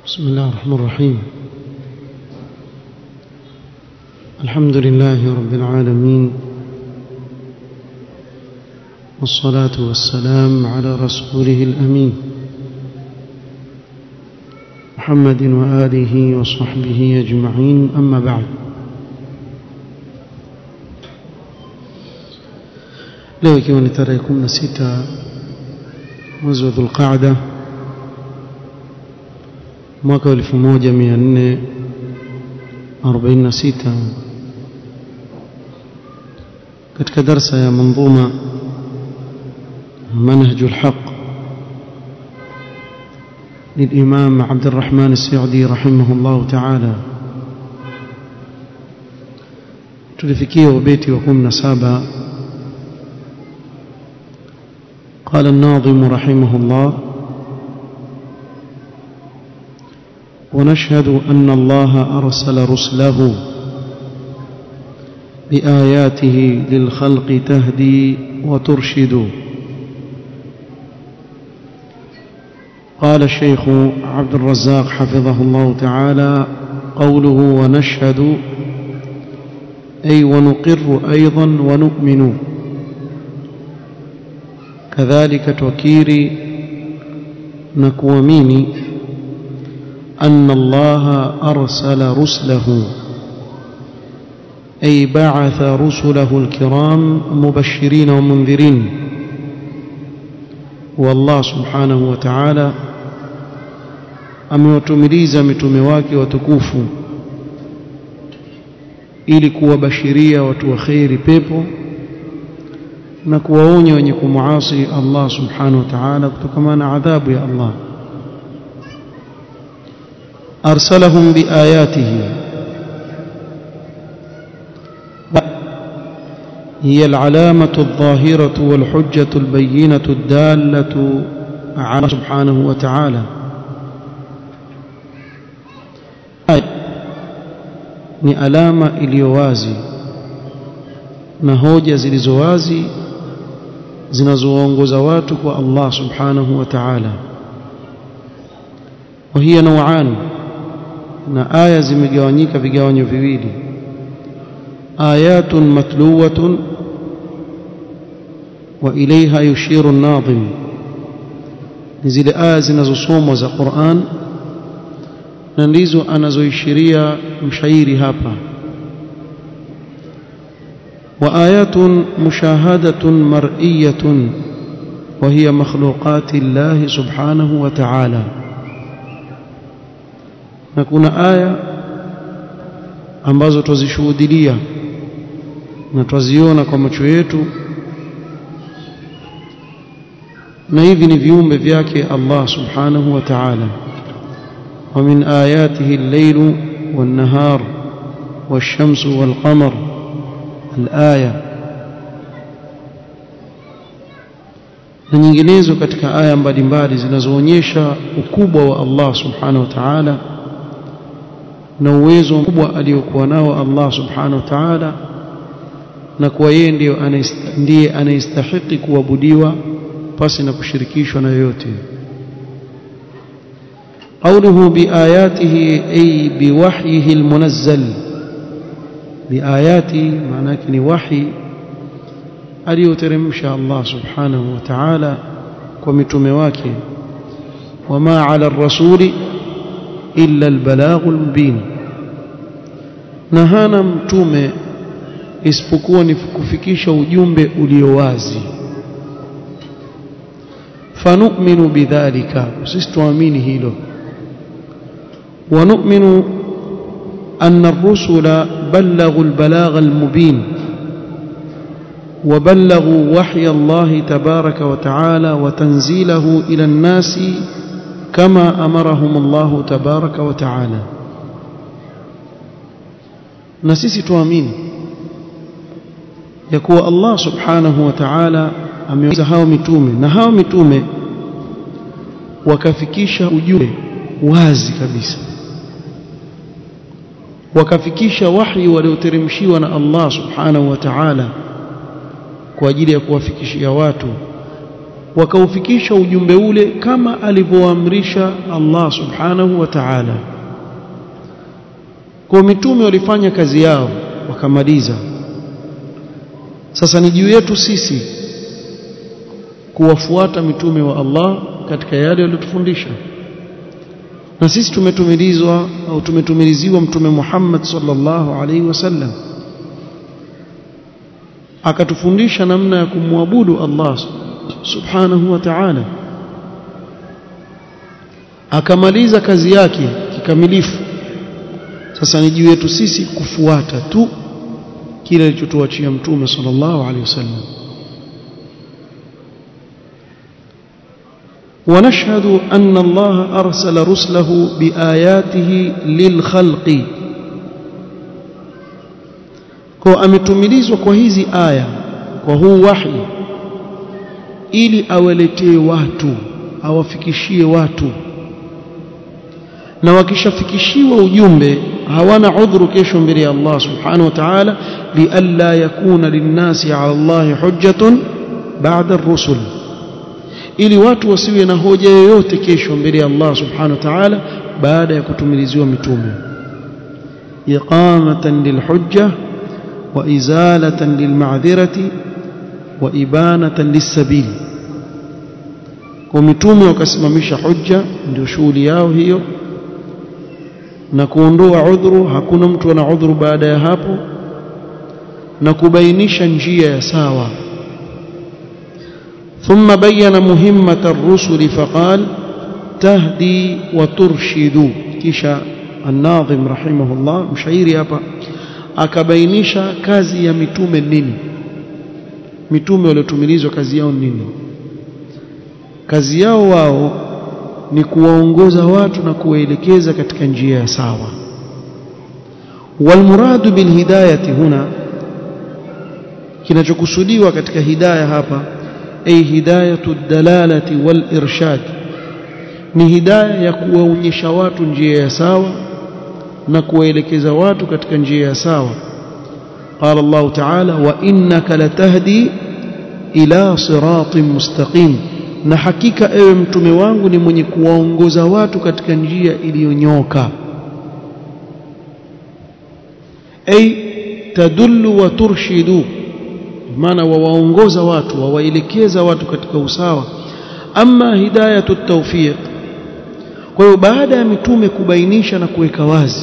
بسم الله الرحمن الرحيم الحمد لله رب العالمين والصلاة والسلام على رسوله الأمين محمد وآله وصحبه أجمعين أما بعد leo ikiwa ni tarehe 16 mwezi wa Dhulqaada mwaka wa 1446 katika darsa ya manzuma منهج الحق للإمام عبد الرحمن السعدي رحمه الله تعالى tulifikia ubeti wa 17 قال الناظم رحمه الله ونشهد أن الله أرسل رسله بآياته للخلق تهدي وترشد قال الشيخ عبد الرزاق حفظه الله تعالى قوله ونشهد أي ونقر أيضا ونؤمن كذلك توكيري نكوميني أن الله أرسل رسله أي بعث رسله الكرام مبشرين ومنذرين والله سبحانه وتعالى amewatumiliza mitume wake watukufu ili kuwabashiria watu wa kheri pepo na kuwaonya wenye kumuasi Allah subhanahu wa ta'ala kutokana na adhabu ya Allah arsalahum biayatihi هي العلامة الظاهرة والحجة البينة الدالة على سبحانه وتعالى ni alama iliyo wazi na hoja zilizo wazi zinazoongoza watu kwa Allah subhanahu wa ta'ala وهي نوعان na aya zimegawanyika vigawanyo viwili آيات متلوة وإليها يشير الناظم نزل آية zinazosomwa za Qur'an na ndizo anazoishiria mshairi hapa وآيات مشاهدة مرئية وهي مخلوقات الله سبحانه وتعالى نكون آية ambazo twazishuhudilia na twaziona kwa macho yetu na hivi ni viumbe vyake Allah subhanahu wa ta'ala ومن آياته الليل والنهار والشمس والقمر الآية na nyinginezo katika aya mbalimbali zinazoonyesha ukubwa wa Allah subhanahu wa ta'ala na uwezo mkubwa aliokuwa nao Allah subhanahu wa ta'ala na kuwa yeye ndiyo ndiye anayestahiki kuabudiwa pasi na kushirikishwa na yoyote قوله بآياته أي بوحيه المنزل بآياته معناه كني وحي aliyoteremsha Allah subhanahu wa ta'ala kwa mitume wake wama ala rasuli illa albalaghul mubin na hana mtume isipokuwa ni kufikisha ujumbe ulio wazi fanu'minu bidhalika sisi tuamini hilo ونؤمن أن الرسل بلغوا البلاغ المبين وبلغوا وحي الله تبارك وتعالى وتنزيله إلى الناس كما أمرهم الله تبارك وتعالى نسيسي توامين يكوى الله سبحانه وتعالى ameweza hao mitume na hao mitume wakafikisha ujumbe wazi kabisa wakafikisha wahi walioteremshiwa na Allah subhanahu wa ta'ala kwa ajili ya kuwafikishia watu wakaufikisha ujumbe ule kama alivyoamrisha Allah subhanahu wa ta'ala kwa mitume walifanya kazi yao wakamaliza sasa ni juu yetu sisi kuwafuata mitume wa Allah katika yale waliyotufundisha na sisi tumetumilizwa au tumetumiliziwa mtume Muhammad sallallahu alaihi wasallam akatufundisha namna ya kumwabudu Allah subhanahu wa ta'ala akamaliza kazi yake kikamilifu sasa ni juu yetu sisi kufuata tu kile alichotuachia mtume sallallahu alaihi wasallam ونشهد أن الله أرسل رسله بآياته للخلق kwa ametumilizwa kwa hizi aya kwa huu wahi ili awaletee watu awafikishie watu na wakishafikishiwa ujumbe hawana udhuru kesho mbele ya Allah subhanahu wa ta'ala lialla yakuna linnasi ala Allah hujjatun ba'da ar-rusul ili watu wasiwe na hoja yoyote kesho mbele ya Allah subhanahu wa ta'ala baada ya kutumiliziwa mitume iqamatan lilhujja wa izalatan lilma'dhirati wa ibanatan lissabil kwa mitume wakasimamisha hujja ndio shughuli yao hiyo na kuondoa udhuru hakuna mtu ana udhuru baada ya hapo na kubainisha njia ya sawa ثم بين مهمة الرسل فقال تهدي وترشد كشا الناظم رحمه الله مشايري hapa akabainisha kazi ya mitume nini mitume waliotumilizwa kazi yao nini kazi yao wao ni kuwaongoza watu na kuwaelekeza katika njia ya sawa walmuradu bilhidayati huna kinachokusudiwa katika hidayah hapa ay hidayatu dalalati wal irshad ni hidayah ya kuwaonyesha watu njia ya sawa na kuwaelekeza watu katika njia ya sawa قال الله تعالى وانك لتهدي الى صراط مستقيم na hakika ewe mtume wangu ni mwenye kuwaongoza watu katika njia iliyonyoka ay tadullu wa turshidu maana wawaongoza watu wawaelekeza watu katika usawa ama hidayatu tawfiq kwa hiyo baada ya mitume kubainisha na kuweka wazi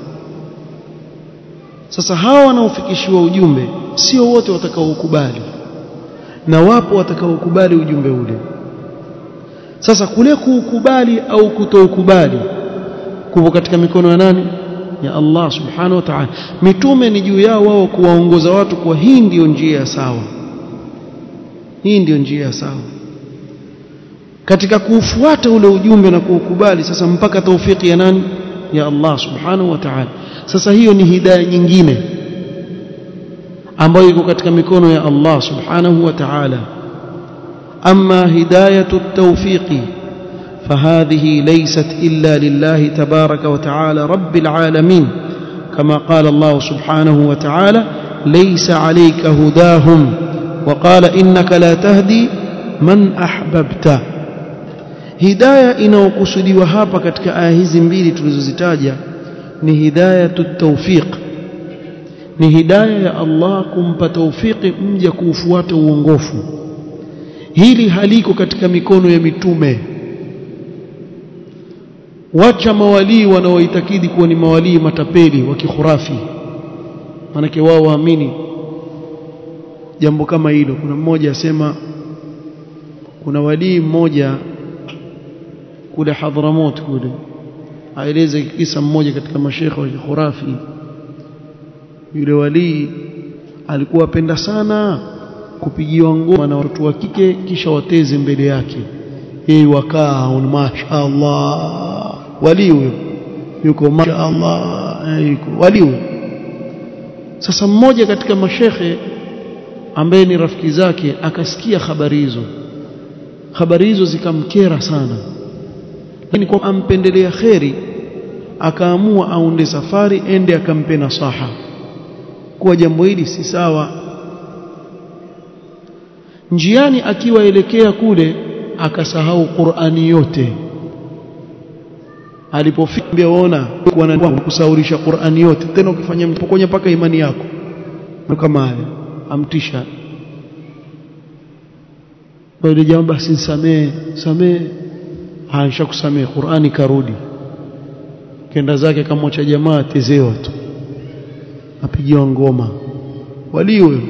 sasa hawa wanaofikishiwa ujumbe sio wote watakaoukubali na wapo watakaokubali ujumbe ule sasa kule kuukubali au kutoukubali kupo katika mikono ya nani ya Allah subhanahu wa ta'ala mitume ni juu yao wao kuwaongoza watu kwa hii ndiyo njia ya sawa hii ndiyo njia ya sawa katika kuufuata ule ujumbe na kuukubali sasa mpaka taufiki ya nani ya Allah subhanahu wa ta'ala sasa hiyo ni hidayah nyingine ambayo iko katika mikono ya Allah subhanahu wa ta'ala amma hidayatu at-tawfiqi فهذه ليست إلا لله تبارك وتعالى رب العالمين كما قال الله سبحانه وتعالى ليس عليك هداهم وقال إنك لا تهدي من أحببت هداية inayokusudiwa hapa katika aya hizi mbili tulizozitaja ni hidayatu tawfiq ni hidayah ya Allah kumpa tawfiki mja kuufuata uongofu hili haliko katika mikono ya mitume wacha mawalii wanaoitakidi kuwa ni mawalii matapeli wa kikhurafi manake wao waamini jambo kama hilo kuna mmoja asema kuna walii mmoja kule Hadhramut kule aeleze kisa mmoja katika mashekhe wa kikhurafi yule walii alikuwa apenda sana kupigiwa ngoma na watoto wa kike kisha wateze mbele yake yeye wakaa mashaallah wali huyo yuko mashaallah yuko wali huyo sasa mmoja katika mashekhe ambaye ni rafiki zake akasikia habari hizo habari hizo zikamkera sana lakini kwa ampendelea kheri akaamua aunde safari ende akampe nasaha kuwa jambo hili si sawa njiani akiwaelekea kule akasahau Qur'ani yote alipofika waona kusaurisha Qur'ani yote tena ukifanya mpokonya paka imani yako kama haya amtisha bali jambo basi samee samee haisha kusamee Qur'ani karudi kenda zake kamwacha jamaa tezewa tu apigiwa ngoma waliwe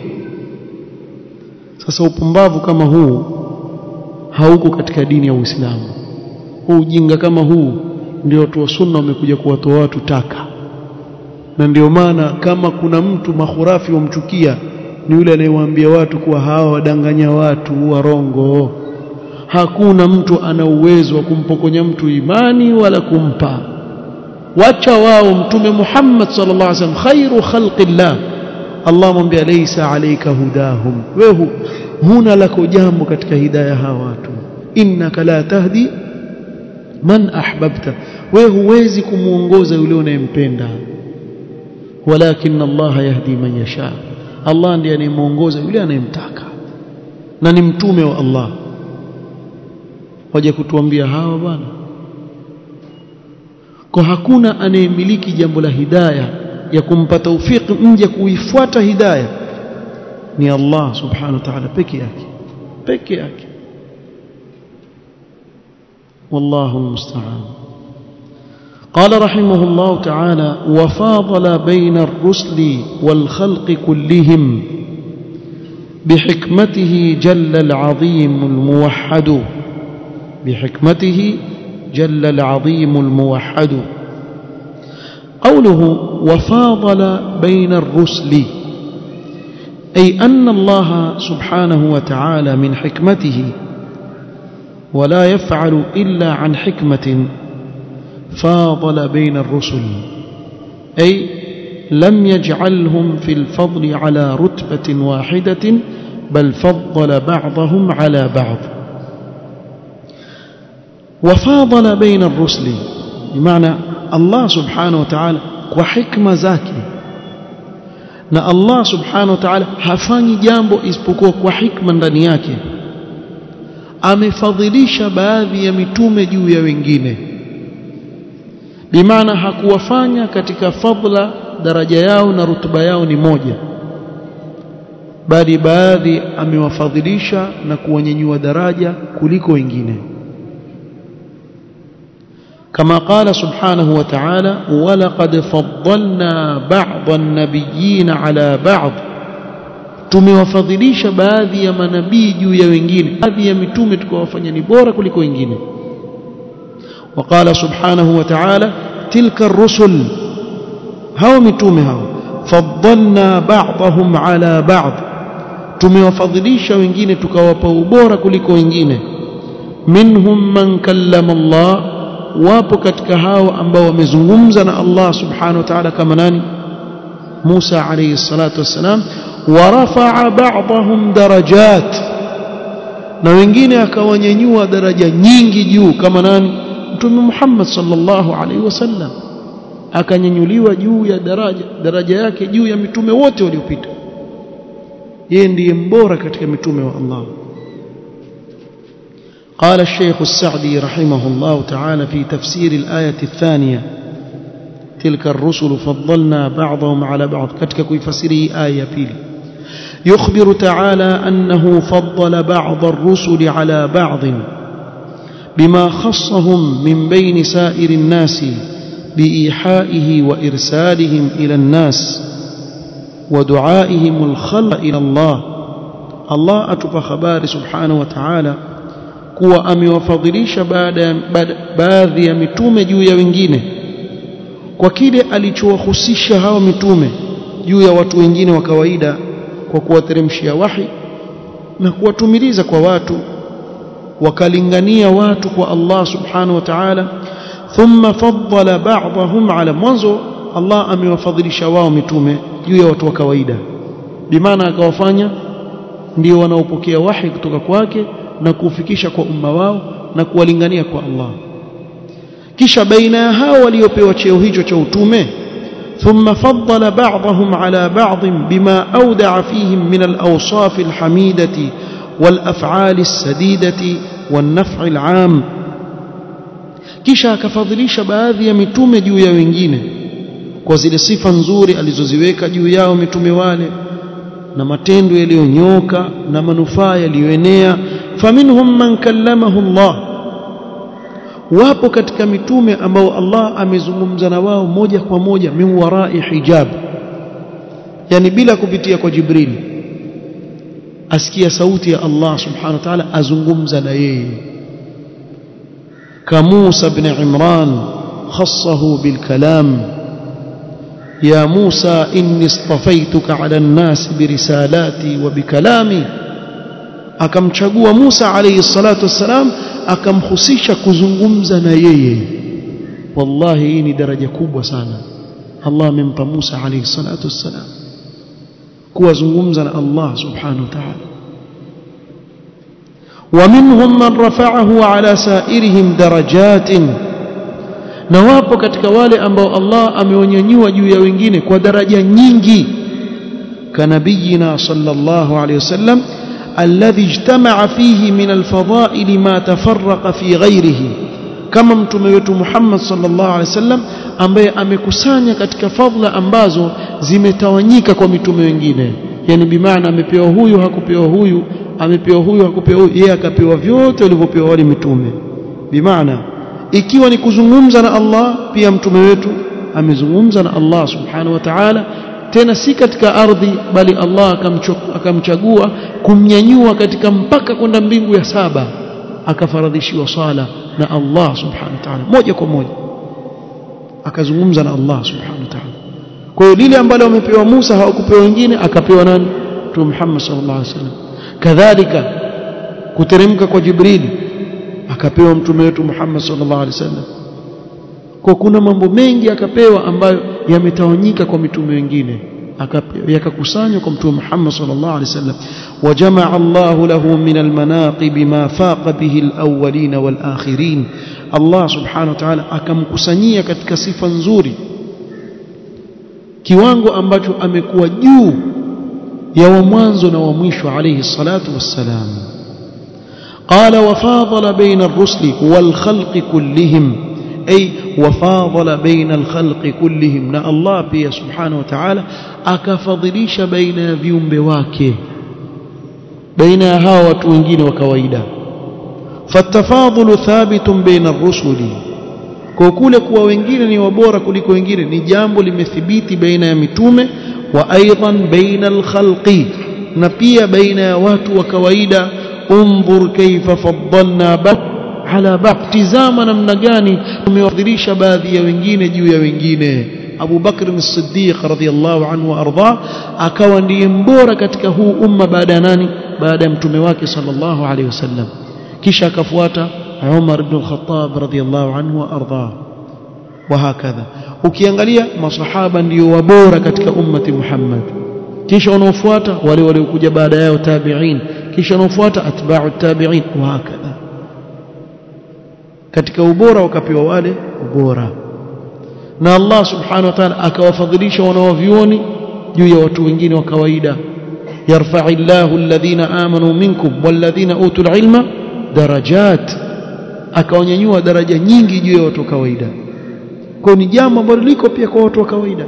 sasa upumbavu kama huu hauko katika dini ya Uislamu huu ujinga kama huu ndio watu wa sunna wamekuja kuwatoa watu taka na ndio maana kama kuna mtu mahurafi wamchukia ni yule anayewaambia watu kuwa hawa wadanganya watu warongo hakuna mtu ana uwezo wa kumpokonya mtu imani wala kumpa wacha wao mtume Muhammad sallallahu alaihi wasallam khairu khalqillah Allah mwambia laysa alayka hudahum wewe huna lako jambo katika hidayah hawa watu innaka la tahdi man ahbabta wewe huwezi kumuongoza yule unayempenda walakin Allah yahdi man yasha Allah ndiye anayemuongoza yule anayemtaka na ni mtume wa Allah waje kutuambia hawa bwana kwa hakuna anayemiliki jambo la hidayah ya kumpa taufiki mje kuifuata hidayah ni Allah subhanahu wa ta'ala peke yake peke yake والله المستعان قال رحمه الله تعالى وفاضل بين الرسل والخلق كلهم بحكمته جل العظيم الموحد بحكمته جل العظيم الموحد قوله وفاضل بين الرسل أي أن الله سبحانه وتعالى من حكمته ولا يفعل إلا عن حكمة فاضل بين الرسل أي لم يجعلهم في الفضل على رتبة واحدة بل فضل بعضهم على بعض وفاضل بين الرسل بمعنى الله سبحانه وتعالى وحكمة زاكي na Allah subhanahu wa ta'ala hafanyi jambo isipokuwa kwa hikma ndani yake amefadhilisha baadhi ya mitume juu ya wengine bimaana hakuwafanya katika fadla daraja yao na rutuba yao ni moja bali baadhi amewafadhilisha na kuwanyanyua daraja kuliko wengine كما قال سبحانه وتعالى ولقد فضلنا بعض النبيين على بعض tumewafadhilisha baadhi ya manabii juu ya wengine baadhi ya mitume tukawafanya ni bora kuliko wengine وقال سبحانه وتعالى تلك الرسل هاو متومه هاو فضلنا بعضهم على بعض tumewafadhilisha wengine tukawapa ubora kuliko wengine minhum man kallama Allah wapo katika hao ambao wamezungumza na Allah subhanahu wa ta'ala kama nani Musa alayhi salatu wassalam ورفع بعضهم درجات na wengine akawanyanyua daraja nyingi juu kama nani mtume Muhammad sallallahu alaihi wasallam akanyanyuliwa juu ya daraja daraja yake juu ya mitume wote waliopita yeye ndiye mbora katika mitume wa Allah قال الشيخ السعدي رحمه الله تعالى في تفسير الآية الثانية تلك الرسل فضلنا بعضهم على بعض كتك كيفسره آية بيلي يخبر تعالى أنه فضل بعض الرسل على بعض بما خصهم من بين سائر الناس بإيحائه وإرسالهم إلى الناس ودعائهم الخلق إلى الله الله أتبى خبار سبحانه وتعالى kuwa amewafadhilisha baadhi ya mitume juu ya wengine kwa kile alichowahusisha hawa mitume juu ya watu wengine wa kawaida kwa kuwateremshia wahi na kuwatumiliza kwa watu wakalingania watu kwa Allah subhanahu wa ta'ala thumma faddala ba'dahum ala mwanzo Allah amewafadhilisha wao mitume juu ya watu wa kawaida bimaana akawafanya ndio wanaopokea wahi kutoka kwake na kufikisha kwa umma wao na kuwalingania kwa Allah kisha baina ya hao waliopewa cheo hicho cha utume ثم فضل بعضهم على بعض بما أودع فيهم من الأوصاف الحميدة والافعال السديده والنفع العام kisha akafadhilisha baadhi ya mitume juu ya wengine kwa zile sifa nzuri alizoziweka juu yao mitume wale na matendo yaliyonyoka na manufaa yaliyoenea faminhum man kallamahu Allah wapo katika mitume ambao Allah amezungumza na wao moja kwa moja min warai hijab yani bila kupitia kwa Jibril asikia sauti ya Allah subhanahu wa ta'ala azungumza na yeye كموسى بن عمران خصه بالكلام يا موسى إني اصطفيتك على الناس برسالاتي وبكلامي akamchagua Musa alayhi salatu wassalam akamhusisha kuzungumza na yeye wallahi hii ni daraja kubwa sana Allah amempa Musa alayhi salatu wassalam kuwazungumza na Allah subhanahu wa ta'ala ومنهم من رفعه على سائرهم درجات na wapo katika wale ambao Allah amewanyanyua juu ya wengine kwa daraja nyingi kanabiyina sallallahu alayhi wasallam alladhi ijtama'a fihi min alfadha'il ma tafarraqa fi ghayrihi kama mtume wetu Muhammad sallallahu alayhi wasallam ambaye amekusanya katika fadhila ambazo zimetawanyika kwa mitume wengine yani bimaana amepewa huyu hakupewa huyu amepewa huyu hakupewa huyu yeye akapewa vyote walivyopewa wale mitume bimaana ikiwa ni kuzungumza na Allah pia mtume wetu amezungumza na Allah subhanahu wa ta'ala tena si katika ardhi bali Allah akamchagua kumnyanyua katika mpaka kwenda mbingu ya saba akafaradhishiwa sala na Allah subhanahu wa ta'ala moja kwa moja akazungumza na Allah subhanahu wa ta'ala kwa hiyo lile ambalo wamepewa Musa hawakupewa wengine akapewa nani Mtume Muhammad sallallahu alaihi wasallam kadhalika kuteremka kwa Jibril akapewa mtume wetu Muhammad sallallahu alaihi wasallam kwa kuna mambo mengi akapewa ambayo yametawanyika kwa mitume wengine yakakusanywa kwa mtume Muhammad sallallahu alaihi wasallam wajamaa Allahu lahu min almanaqib ma faqa bihi alawwalin walakhirin Allah subhanahu wa ta'ala akamkusanyia katika sifa nzuri kiwango ambacho amekuwa juu ya wa mwanzo na wa mwisho alayhi salatu wassalam قال وفاضل بين الرسل والخلق كلهم أي وفاضل بين الخلق كلهم نا الله بي سبحانه وتعالى akafadhilisha baina ya viumbe wake baina ya hawa watu wengine wa kawaida fatafadhulu thabitun baina ar-rusuli kwa kule kuwa wengine ni wabora kuliko wengine ni jambo limethibiti baina ya mitume wa aidan baina al-khalqi na pia baina ya watu wa kawaida انظر كيف فضلنا بعض على بعض tizama namna gani tumewafadhilisha baadhi ya wengine juu ya wengine Abu Bakr as-Siddiq radhiyallahu anhu arda akawa ndiye mbora katika huu umma baada ya nani baada ya mtume wake sallallahu alaihi wasallam kisha akafuata Umar ibn al-Khattab radhiyallahu anhu arda وهكذا ukiangalia masahaba ndio wabora katika ummati Muhammad kisha wanaofuata wale waliokuja baada yao tabi'in kisha wanaofuata atba'u tabi'in wa hakadha katika ubora wakapewa wale ubora na Allah subhanahu wa ta'ala akawafadhilisha wanaovioni juu ya watu wengine wa kawaida yarfa'u Allahu alladhina amanu minkum walladhina utul ilma darajat akawanyanyua daraja nyingi juu ya watu wa kawaida kwa ni jambo ambalo liko pia kwa watu wa kawaida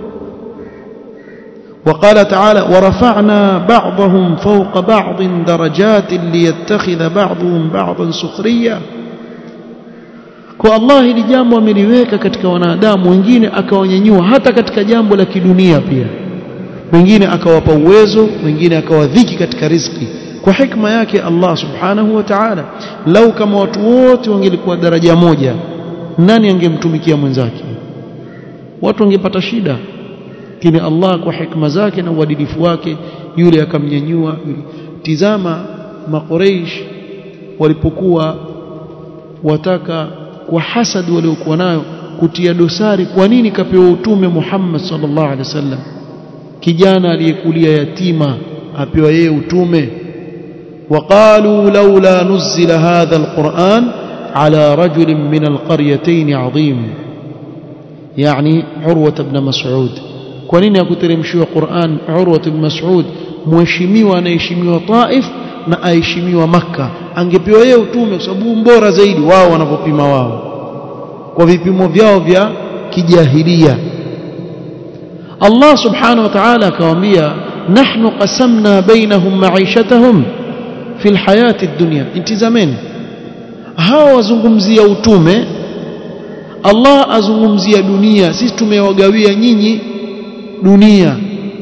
وقال تعالى ورفعنا بعضهم فوق بعض درجات ليتخذ بعضهم بعضا سخريا kwa Allah hili jambo ameliweka katika wanadamu wengine akawanyanyua hata katika jambo la kidunia pia wengine akawapa uwezo wengine akawadhiki katika riziki kwa hikma yake Allah subhanahu wa ta'ala lau kama watu wote wangelikuwa daraja moja nani angemtumikia mwenzake watu wangepata shida lakini Allah kwa hikma zake na uadilifu wake yule akamnyanyua tizama maqureish walipokuwa wataka kwa hasad waliokuwa nayo kutia dosari kwa nini kapewa utume Muhammad sallallahu alaihi wasallam kijana aliyekulia yatima apewa yeye utume وقالوا لولا نزل هذا القرآن على رجل من القريتين عظيم يعني عروة بن مسعود kwa nini hakuteremshiwa Qur'an Urwa ibn Mas'ud mheshimiwa anaheshimiwa Taif na aheshimiwa maka angepewa yeye utume kwa sababu mbora zaidi wao wanavyopima wao kwa vipimo vyao vya kijahilia Allah subhanahu wa ta'ala akawaambia nahnu qasamna bainahum ma'ishatahum fil hayati dunya intizameni hawa wazungumzia utume Allah azungumzia dunia sisi tumewagawia nyinyi dunia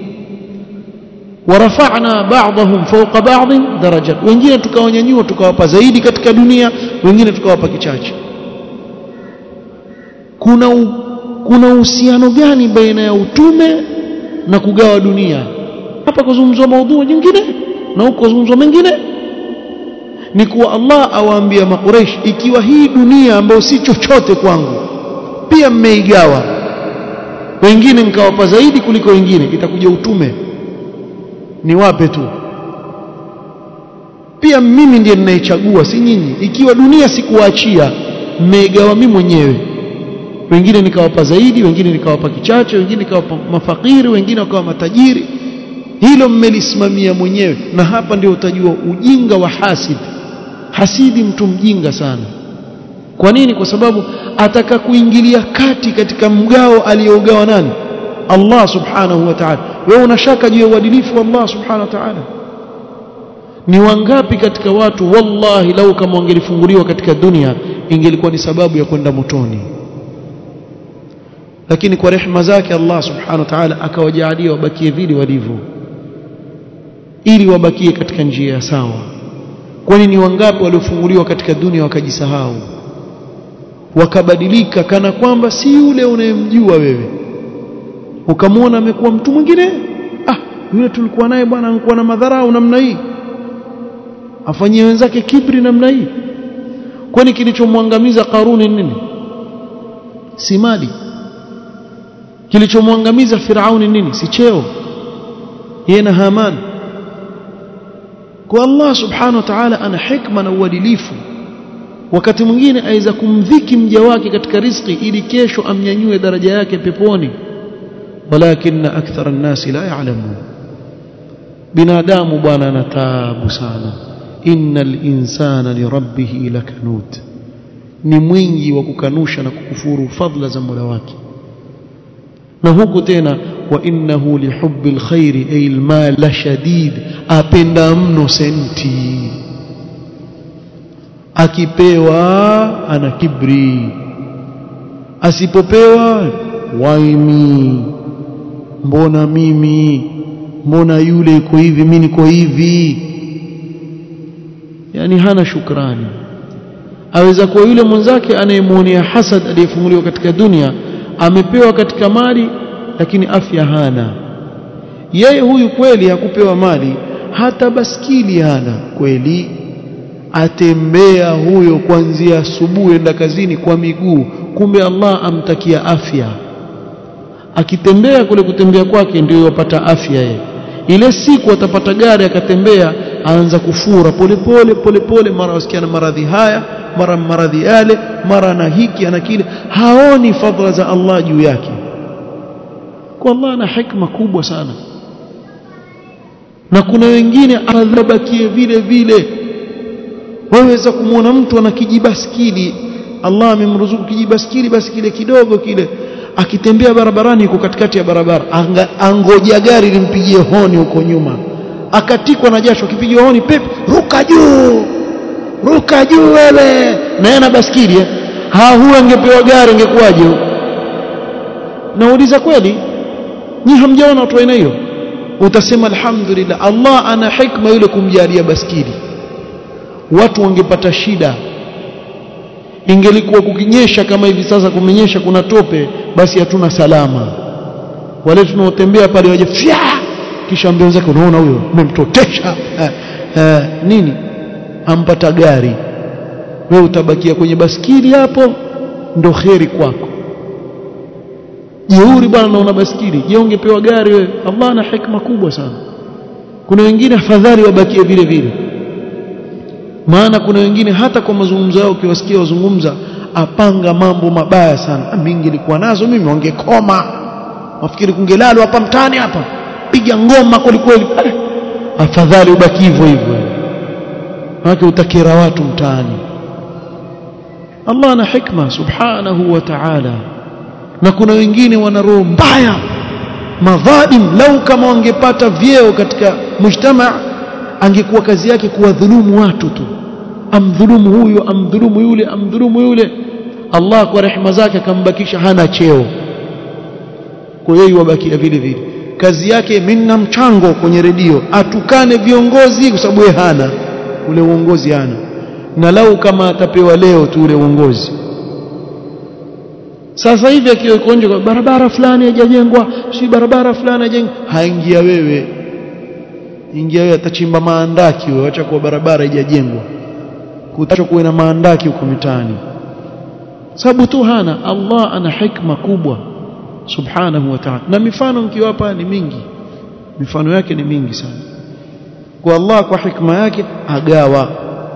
warafa'na ba'dahum fawqa ba'd darajat wengine tukawanyanyua tukawapa zaidi katika dunia wengine tukawapa kichache kuna u, kuna uhusiano gani baina ya utume na kugawa dunia hapa kuzungumzwa maudhui nyingine na huko kuzungumzwa mengine ni kuwa Allah awaambia makureish ikiwa hii dunia ambayo si chochote kwangu pia mmeigawa wengine nikawapa zaidi kuliko wengine itakuja utume ni wape tu pia mimi ndiye ninaichagua si nyinyi ikiwa dunia sikuachia mmeigawa mimi mwenyewe wengine nikawapa zaidi wengine nikawapa kichache wengine nikawapa mafakiri wengine wakawa matajiri hilo mmelisimamia mwenyewe na hapa ndio utajua ujinga wa hasid hasidi mtu mjinga sana kwa nini kwa sababu ataka kuingilia kati katika mgao aliyougawa nani Allah subhanahu wa ta'ala wewe unashaka juu ya uadilifu wa Allah subhanahu wa ta'ala ni wangapi katika watu wallahi lau kama wangelifunguliwa katika dunia ingelikuwa ni sababu ya kwenda motoni lakini kwa rehema zake Allah subhanahu wa ta'ala akawajalia wabakie vile walivyo ili wabakie katika njia ya sawa kwani ni wangapi waliofunguliwa katika dunia wakajisahau wakabadilika kana kwamba si yule unayemjua wewe ukamwona amekuwa mtu mwingine ah yule tulikuwa naye bwana alikuwa na madharau namna hii afanyie wenzake kibri namna hii kwani kilichomwangamiza Karuni nini si mali kilichomwangamiza Firauni nini si cheo yeye na Haman kwa Allah subhanahu wa ta'ala ana hikma na uadilifu wakati mwingine aweza kumdhiki mja wake katika riziki ili kesho amnyanyue daraja yake peponi walakin akthara an-nasi la ya'lamun binadamu bwana ana taabu sana innal insana lirabbih lakanut ni mwingi wa kukanusha na kukufuru fadla za Mola wake na huku tena wa innahu lihubbil khairi ay almal la shadid apenda mno senti akipewa ana kibri asipopewa waimi mbona mimi mbona yule iko hivi mimi niko hivi yani hana shukrani aweza kuwa yule mwenzake anayemuonea hasad aliyefunguliwa katika dunia amepewa katika mali lakini afya hana yeye huyu kweli hakupewa mali hata baskili hana kweli atembea huyo kuanzia asubuhi enda kazini kwa miguu kumbe Allah amtakia afya akitembea kule kutembea kwake ndio yapata afya yeye ile siku atapata gari akatembea aanza kufura polepole polepole mara wasikia na maradhi haya mara maradhi yale mara na hiki ana kile haoni fadhila za Allah juu yake kwa Allah ana hikma kubwa sana na kuna wengine adhabakie vile vile waweza kumwona mtu ana kijibaskili Allah amemruzuku kijibaskili basi kile kidogo kile akitembea barabarani yuko katikati ya barabara Anga, angoja gari limpigie honi huko nyuma akatikwa na jasho akipiga honi pep ruka juu ruka juu wewe na yana baskili eh? ha huyu angepewa gari angekuwaje nauliza kweli nyi hamjaona watu aina hiyo utasema alhamdulillah Allah ana hikma yule kumjalia baskili watu wangepata shida ingelikuwa kukinyesha kama hivi sasa kumenyesha kuna tope basi hatuna salama wale tunaotembea pale waje fya kisha ambia wenzake unaona huyo umemtotesha eh, eh, nini ampata gari wewe utabakia kwenye baskili hapo ndo kheri kwako jeuri bwana naona baskili je ungepewa gari wewe Allah ana hikma kubwa sana kuna wengine afadhali wabakie vile vile maana kuna wengine hata kwa mazungumzo yao ukiwasikia wazungumza apanga mambo mabaya sana mimi nilikuwa nazo mimi wangekoma wafikiri kungelalwa hapa mtani hapa piga ngoma kweli kweli afadhali ubaki hivyo hivyo wake utakira watu mtaani Allah ana hikma subhanahu wa ta'ala na kuna wengine wana roho mbaya madhalim lau kama wangepata vyeo katika mujtama angekuwa kazi yake kuwadhulumu watu tu amdhulumu huyu amdhulumu yule amdhulumu yule Allah kwa rehema zake akambakisha hana cheo kwa hiyo wabakia vile vile kazi yake minna mchango kwenye redio atukane viongozi kwa sababu yeye hana ule uongozi hana na lau kama atapewa leo tu ule uongozi sasa hivi akiwa nje kwa barabara fulani haijajengwa si barabara fulani haijengwa haingia wewe ingia wewe atachimba maandaki wewe acha kwa barabara haijajengwa kutacho kuwe na maandaki huko mitaani sababu tu hana Allah ana hikma kubwa subhanahu wa ta'ala na mifano mkiwapa ni mingi mifano yake ni mingi sana kwa Allah kwa hikma yake agawa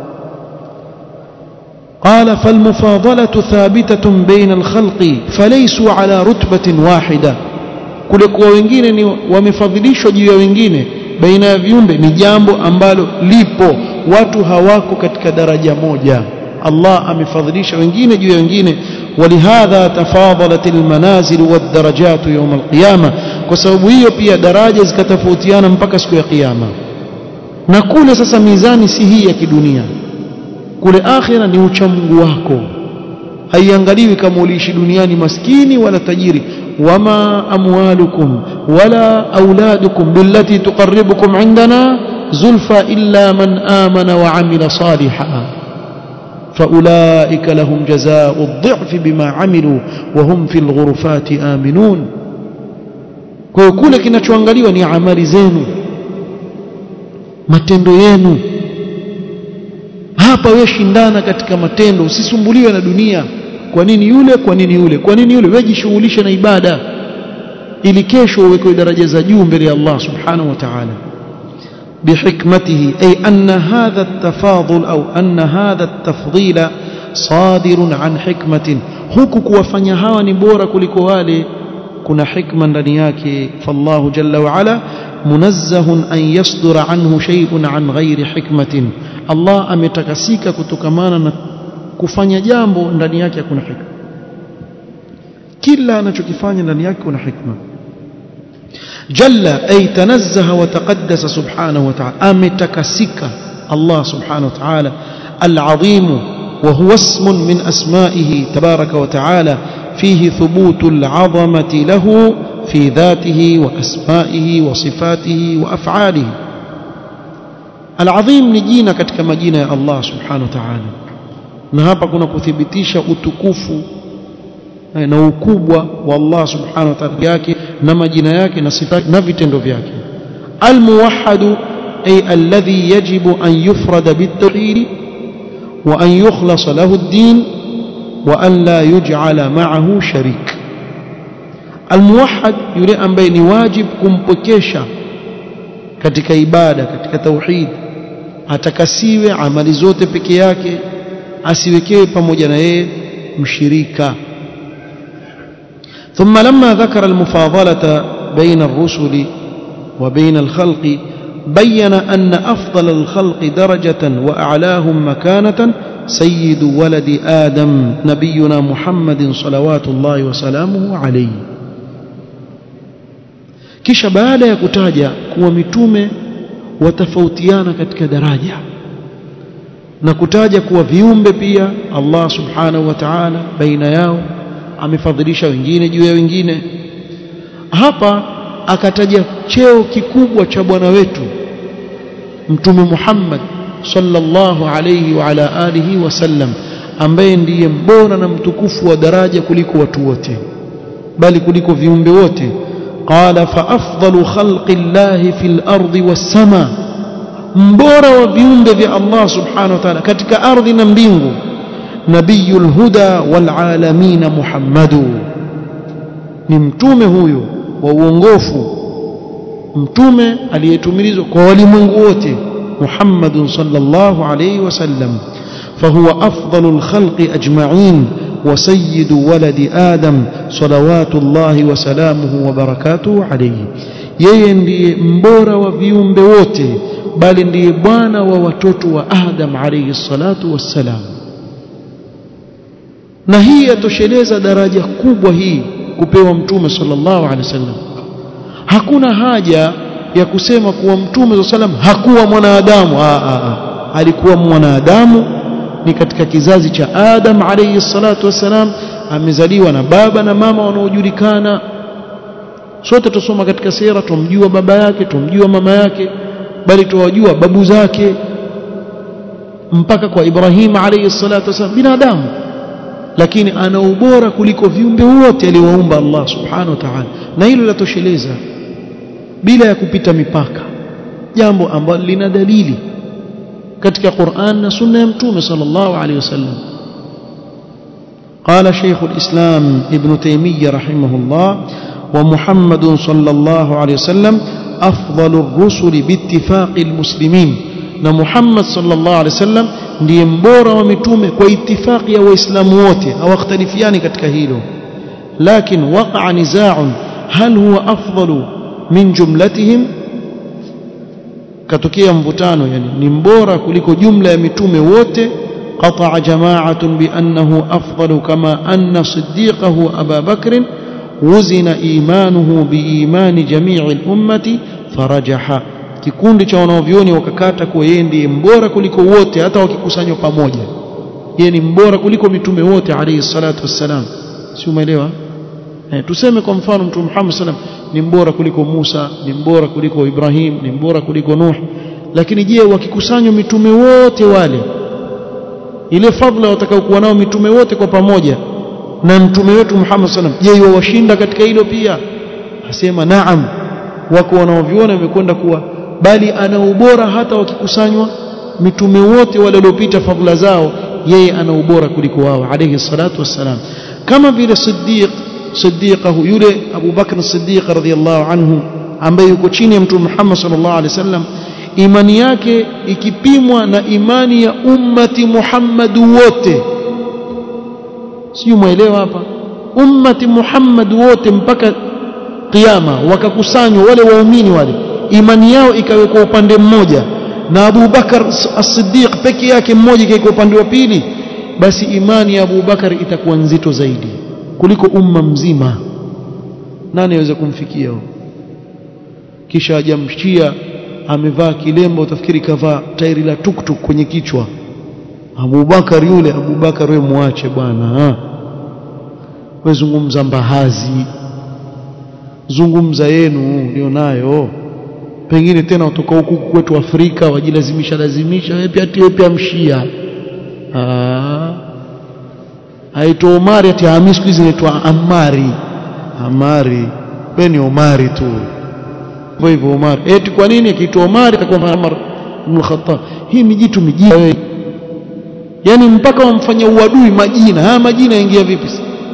قال فالمفاضلة ثابتة بين الخلق فليسوا على رتبة واحدة kule kwa wengine ni wamefadhilishwa juu ya wengine baina ya viumbe ni jambo ambalo lipo watu hawako katika daraja moja Allah amefadhilisha wengine juu ya wengine ولهذا تفاضلت المنازل والدرجات يوم القيامة kwa sababu hiyo pia daraja zikatofautiana mpaka siku ya kiyama na kule sasa mizani si hii ya kidunia kule akhira ni uchamungu wako haiangaliwi kama uliishi duniani maskini wala tajiri wama amwalukum wala auladukum billati tuqarribukum indana zulfa illa man amana wa amila salihan فأولئك لهم جزاء الضعف بما عملوا وهم في الغرفات آمنون kwa kule kinachoangaliwa ni amali zenu matendo yenu hapa wewe shindana katika matendo usisumbuliwe na dunia kwa nini yule kwa nini yule kwa nini yule wewe jishughulishe na ibada ili kesho uwekwe daraja za juu mbele ya Allah subhanahu wa ta'ala بحكمته أي أن هذا التفاضل أو أن هذا التفضيل صادر عن حكمة huku kuwafanya hawa ni bora kuliko wale kuna hikma ndani yake fallahu jalla wa ala munazzahun an yasdura anhu shay'un an ghairi hikmatin Allah ametakasika kutokamana na kufanya jambo ndani yake hakuna hikma kila anachokifanya ndani yake kuna hikma جل أي تنزه وتقدس سبحانه وتعالى أمتكسك الله سبحانه وتعالى العظيم وهو اسم من أسمائه تبارك وتعالى فيه ثبوت العظمة له في ذاته وأسمائه وصفاته وأفعاله العظيم نجينا كتك مجينا يا الله سبحانه وتعالى na hapa kuna kuthibitisha utukufu na ukubwa wa Allah subhanahu wa ta'ala yake na majina yake na sifa na vitendo vyake almuwahhadu ay alladhi yajibu an yufrada bitawhid wa an yukhlas lahu ad-din wa an la yuj'ala ma'ahu sharik almuwahhad yule ambaye ni wajib kumpokesha katika ibada katika tauhid atakasiwe amali zote peke yake asiwekewe pamoja na yeye mshirika ثم لما ذكر المفاضلة بين الرسل وبين الخلق بين أن أفضل الخلق درجة وأعلاهم مكانة سيد ولد آدم نبينا محمد صلوات الله وسلامه عليه kisha baada ya kutaja kuwa mitume watafautiana katika daraja na kutaja kuwa viumbe pia Allah subhanahu wa ta'ala baina yao amefadhilisha wengine juu ya wengine hapa akataja cheo kikubwa cha bwana wetu mtume Muhammad sallallahu alayhi wa ala alihi wasallam ambaye ndiye mbora na mtukufu wa daraja kuliko watu wote bali kuliko viumbe wote qala fa afdalu khalqi llahi fil ardi was sama mbora wa viumbe vya Allah subhanahu wa ta'ala katika ardhi na mbingu نبي الهدى والعالمين محمد ni mtume huyo wa uongofu mtume aliyetumilizwa kwa walimwengu wote Muhammad sallallahu alayhi wasallam فهو أفضل الخلق أجمعين وسيد ولد آدم صلوات الله وسلامه وبركاته عليه yeye ndiye mbora wa viumbe wote bali ndiye bwana wa watoto wa Adam alayhi salatu wassalam na hii yatosheleza daraja kubwa hii kupewa mtume sallallahu alaihi wasallam hakuna haja ya kusema kuwa mtume sallam hakuwa mwanadamu alikuwa mwanadamu ni katika kizazi cha Adam alayhi salatu wassalam amezaliwa na baba na mama wanaojulikana sote tusoma katika sira tumjua baba yake tumjua mama yake bali tuwajua babu zake mpaka kwa Ibrahim alayhi salatu wasallam binadamu lakini ana ubora kuliko viumbe wote aliowaumba Allah subhanahu wa ta'ala na hilo latosheleza bila ya kupita mipaka jambo ambalo lina dalili katika Qur'an na sunna ya mtume sallallahu alayhi wasallam قال شيخ الإسلام ابن تيمية رحمه الله ومحمد صلى الله عليه وسلم أفضل الرسل باتفاق المسلمين na Muhammad sallallahu alaihi wasallam ndiye mbora wa mitume kwa itifaki ya waislamu wote hawakhtalifiani katika hilo lakin waqa'a niza'un hal huwa afdalu min jumlatihim katokea mvutano yani ni mbora kuliko jumla ya mitume wote قطع جماعة بأنه أفضل كما أن صديقه أبا بكر وزن إيمانه بإيمان جميع الأمة فرجح kikundi cha wanaovyoni wakakata kuwa yeye ndiye mbora kuliko wote hata wakikusanywa pamoja yeye ni mbora kuliko mitume wote alayhi salatu wassalam si umeelewa eh, tuseme kwa mfano mtume Muhammad sallam ni mbora kuliko Musa ni mbora kuliko Ibrahim ni mbora kuliko Nuh lakini je wakikusanywa mitume wote wale ile fadhila watakaokuwa nao mitume wote kwa pamoja na mtume wetu Muhammad sallam je wawashinda katika hilo pia asema naam wako wanaoviona wamekwenda kuwa bali ana ubora hata wakikusanywa mitume wote wale waliopita fadhila zao yeye ana ubora kuliko wao alayhi salatu wassalam kama vile Siddiq Siddiqahu yule Abu Bakr Siddiq radhiyallahu anhu ambaye yuko chini ya mtume Muhammad sallallahu alaihi wasallam imani yake ikipimwa na imani ya ummati Muhammad wote sio muelewa hapa ummati Muhammad wote mpaka kiyama wakakusanywa wale waumini wale imani yao ikawekwa upande mmoja na Abu Bakar as-Siddiq peke yake mmoja ikawekwa upande wa pili basi imani ya Abu Bakar itakuwa nzito zaidi kuliko umma mzima nani aweza kumfikia huyo kisha ajamshia amevaa kilemba utafikiri kavaa tairi la tuktuk kwenye kichwa Abu Bakar yule Abu Bakar wewe muache bwana wewe zungumza mbahazi zungumza yenu ulionayo pengine tena kutoka huku kwetu Afrika wajilazimisha lazimisha wewe pia wewe pia mshia ah aitwa Omari ati Hamis siku hizi inaitwa Amari Amari wewe ni Omari tu hivyo hivyo Omari eti kwa nini akiitwa Omari atakuwa Umar ibn Khattab hii mijitu mijina wewe yani mpaka wamfanya uadui majina haya majina yaingia vipi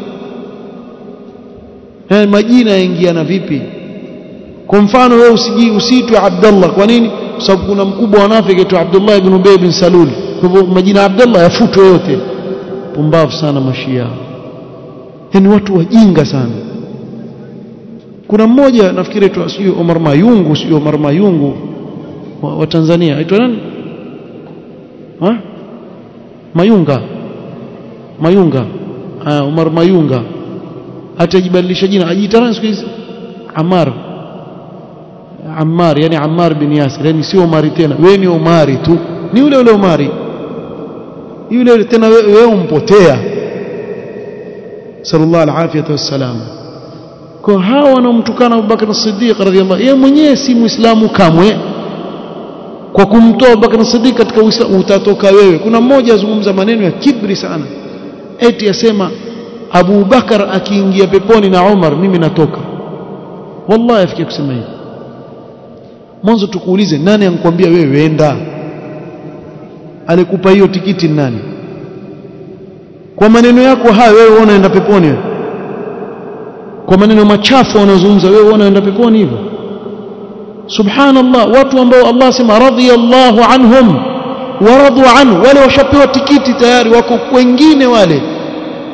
haya majina yaingiana vipi kwa mfano wewe usiji usiitwe Abdullah kwa nini kwa sababu kuna mkubwa wa nafiki aitwa Abdullah ibn Ubay bin Salul kwa hivyo majina Abdullah yafutwe yote pumbavu sana mashia yani watu wajinga sana kuna mmoja nafikiri aitwa sio Omar Mayungu sio Omar Mayungu wa, wa Tanzania aitwa nani ha Mayunga Mayunga ah Omar Mayunga atajibadilisha jina ajiita nani siku hizi Ammar Ammar yani Ammar bin Yasir yani sio Omari tena wewe ni Omari tu ni yule yule Omari yule yule tena wewe umpotea sallallahu alafiyatu wassalam kwa hawa wanaomtukana Abu Bakar as-Siddiq radhiyallahu yeye mwenyewe si muislamu kamwe kwa kumtoa Abu Bakar as-Siddiq katika Uislamu utatoka wewe kuna mmoja azungumza maneno ya kibri sana eti asema Abu Bakar akiingia peponi na Umar mimi natoka wallahi afikia kusema hivi mwanzo tukuulize nani ankwambia wewe wenda alikupa hiyo tikiti nani kwa maneno yako haya wewe unaenda peponi wewe kwa maneno machafu wanazungumza wewe unaenda peponi hivyo subhanallah watu ambao Allah sema radiyallahu anhum waradu anhu wale washapewa tikiti tayari wako wengine wale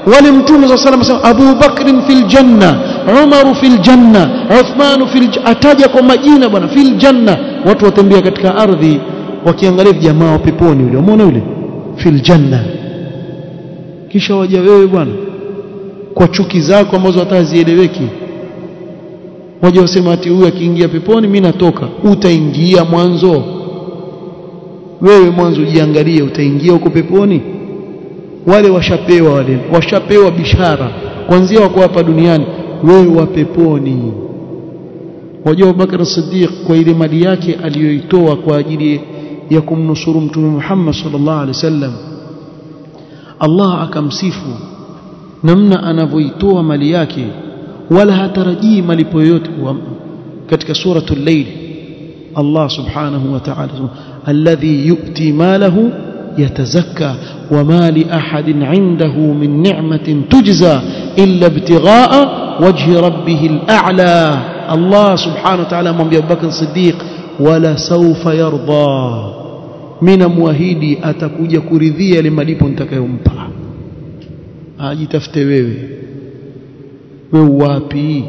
wale mtume صلى الله عليه وسلم Abu Bakr fil janna Umar fil janna Uthman fil ataja kwa majina bwana fil janna watu watembea katika ardhi wakiangalia jamaa wa peponi yule umeona yule fil janna kisha waja wewe bwana kwa chuki zako ambazo hata hazieleweki waje wasema ati huyu akiingia peponi mimi natoka utaingia mwanzo wewe mwanzo ujiangalie utaingia huko peponi wale washapewa wale washapewa bishara kwanzia wako hapa duniani wewe wa peponi wajua Abubakar Siddiq kwa ile mali yake aliyoitoa kwa ajili ya kumnusuru mtume Muhammad sallallahu alaihi wasallam Allah akamsifu namna anavyoitoa mali yake wala hatarajii malipo yoyote katika suratul layl Allah subhanahu wa ta'ala alladhi yu'ti malahu يتزكى وما لأحد عنده من نعمة تجزى إلا ابتغاء وجه ربه الأعلى الله سبحانه وتعالى من أبي بكر الصديق ولا سوف يرضى من موahidi atakuja kuridhia ile malipo nitakayompa ajitafute wewe wewe wapi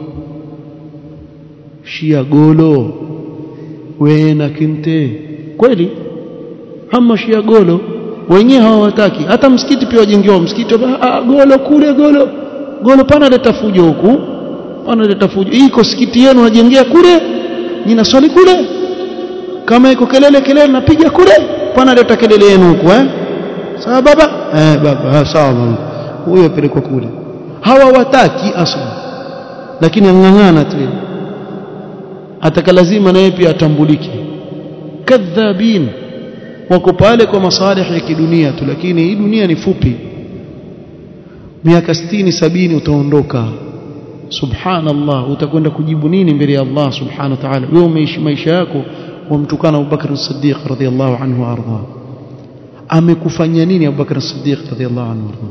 shia golo wewe na kinte kweli ama shia golo wenyewe hawataki hata msikiti pia wajengewa msikiti ah, golo kule golo golo pana leta fujo huku pana leta fujo iko sikiti yenu najengea kule nina swali kule kama iko kelele kelele napiga kule pana leta kelele yenu huku eh sawa baba eh baba ah, sawa mama huyo pelekwa kule hawawataki asla lakini ang'ang'ana tu ataka lazima naye pia atambulike kadhabin wako pale kwa masalih ya kidunia tu lakini hii dunia ni fupi miaka 60 sabini utaondoka subhanallah utakwenda kujibu nini mbele ya Allah subhanahu wa ta'ala wewe umeishi maisha yako wamtukana Abu Bakr as-Siddiq radhiyallahu anhu arda amekufanya nini Abu Bakr as-Siddiq radhiyallahu anhu arda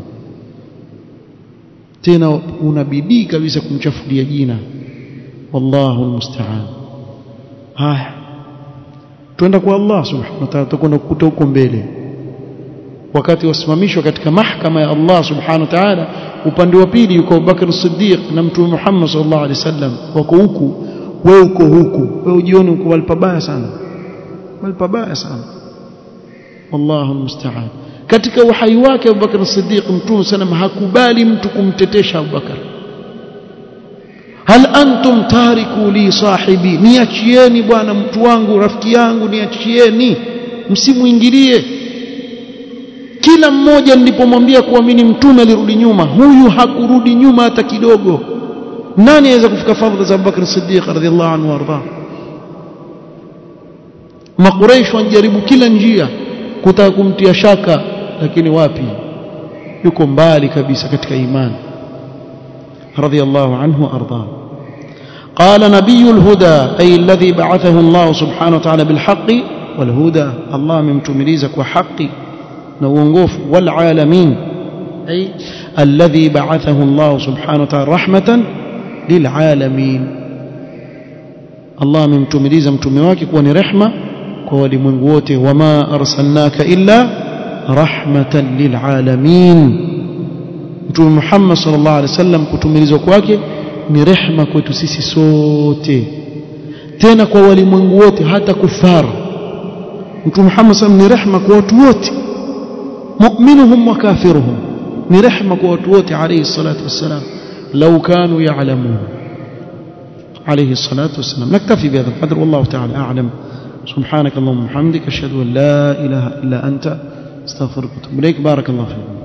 tena unabidii kabisa kumchafulia jina wallahu almusta'an haya twenda kwa Allah subhanahu wa ta'ala tutakwenda kukuta huko mbele wakati wasimamishwa katika mahkama ya Allah subhanahu wa ta'ala upande wa pili yuko Bakr Siddiq na Mtume Muhammad sallallahu alaihi wasallam wako huku wewe uko huku wewe ujione uko walpabaya sana walpabaya sana wallahu almusta'an katika uhai wake Abu Bakr Siddiq Mtume sallam hakubali mtu kumtetesha Abu Bakar hal antum tariku li sahibi niachieni bwana mtu wangu rafiki yangu niachieni msimuingilie kila mmoja nilipomwambia kuamini mtume alirudi nyuma huyu hakurudi nyuma hata kidogo nani aweza kufika fadhila za Abubakar Siddiq radhiallahu anhu warda makuraish wanajaribu kila njia kutaka kumtia shaka lakini wapi yuko mbali kabisa katika imani radhiallahu anhu arda قال نبي الهدى أي الذي بعثه الله سبحانه وتعالى بالحق والهدى الله ممتمليزك وحق نوونغوف والعالمين أي الذي بعثه الله سبحانه وتعالى رحمة للعالمين الله ممتمليز متمواك كوني رحمة كوني منغوته وما أرسلناك إلا رحمة للعالمين متوم محمد صلى الله عليه وسلم kutumilizwa kwake ni rehma kwetu sisi sote tena kwa walimwengu wote hata kufar mtume Muhammad sallam ni rehma kwa watu wote mu'minuhum wa kafiruhum ni rehma kwa watu wote alayhi salatu wassalam law kanu ya'lamun عليه الصلاة والسلام نكتفي بهذا القدر والله تعالى أعلم سبحانك اللهم وبحمدك أشهد أن لا إله إلا أنت استغفرك وأتوب إليك بارك الله فيكم